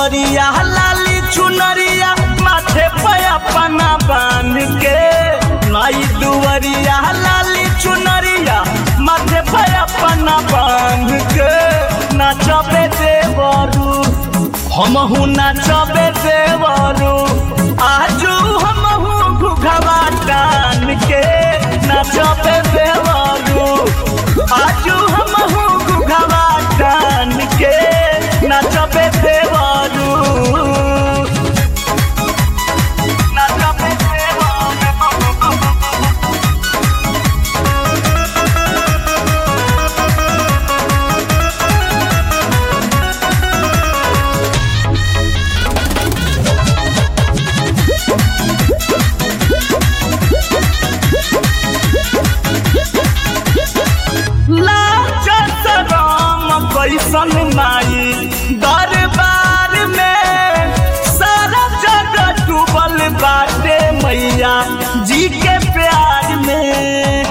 दुवरिया लाली चुनरिया माथे पे अपना बांध के माई दुवरिया लाली चुनरिया माथे पे अपना बांध के नाचबे देवरू हमहू नाचबे देवरू आजू हमहू घुघवा टान के नाचबे देवरू आजू हमहू घुघवा टान के नाचबे देवरू नाचबे देवरू लाज शरम कैसन माई दरबार में सारा जगह डूबल बाटे मैया जी के प्यार में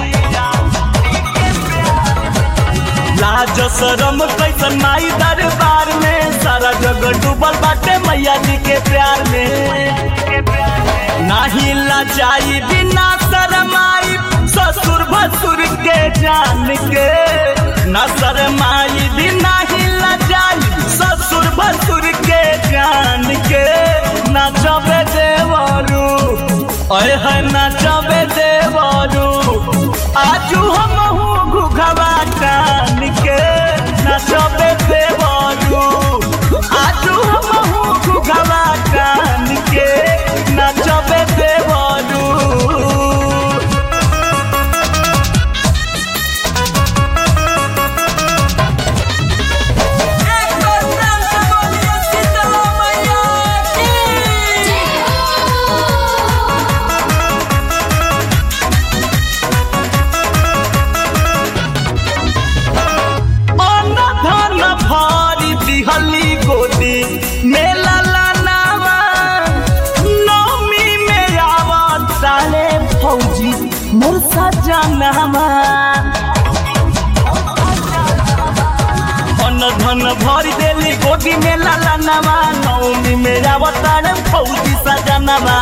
लाज शरम कैसन माई दरबार में सारा जगह डूबल बाटे मैया जी के प्यार में नाही लजाई बिना शरमाई ससुर भसुर के जान के न शरमाई बिना ही लजाई ससुर भसुर के जान के नचबे देवरू अय है नचबे देवरू आजू हमहू घुघवा टान के नचबे देवरू आजू हमहू घुघवा टान के नचबे देवरू एक बार प्रेम से बोलिए शीतला मैया की अन्न धन भारी दिहली गोदी मेला लानावा नौमी में आवत साले फौजी मोर सजनावा अन्न धन भरी देली गोदी में लालानावा नौमी में आवत साले फौजी सजनावा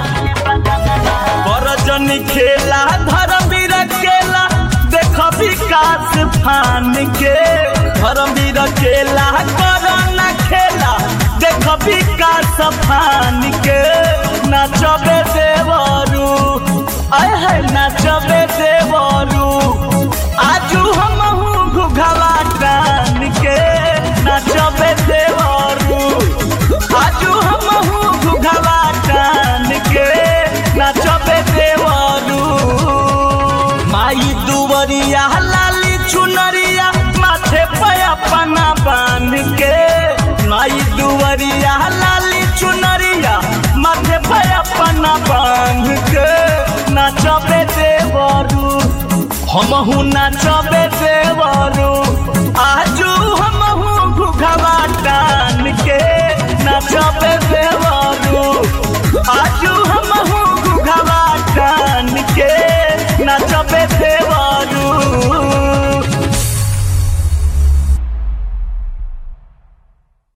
बरजनी खेला धर्मवीर केला देख विकास फान के धर्मवीर केला करना खेला देख विकास फान के नाचबे देवरू आय है नाचबे देवरू आजू हमहू घुघवा टान के नाचबे देवरू आजू हमहू घुघवा टान के नाचबे देवरू माई दुवरिया लाली चुनरिया माथे पे अपना बांध के माई दुवरिया लाली चुनरिया माथे पे अपना बांध के नाचबे देवरू हमहू नाचबे दे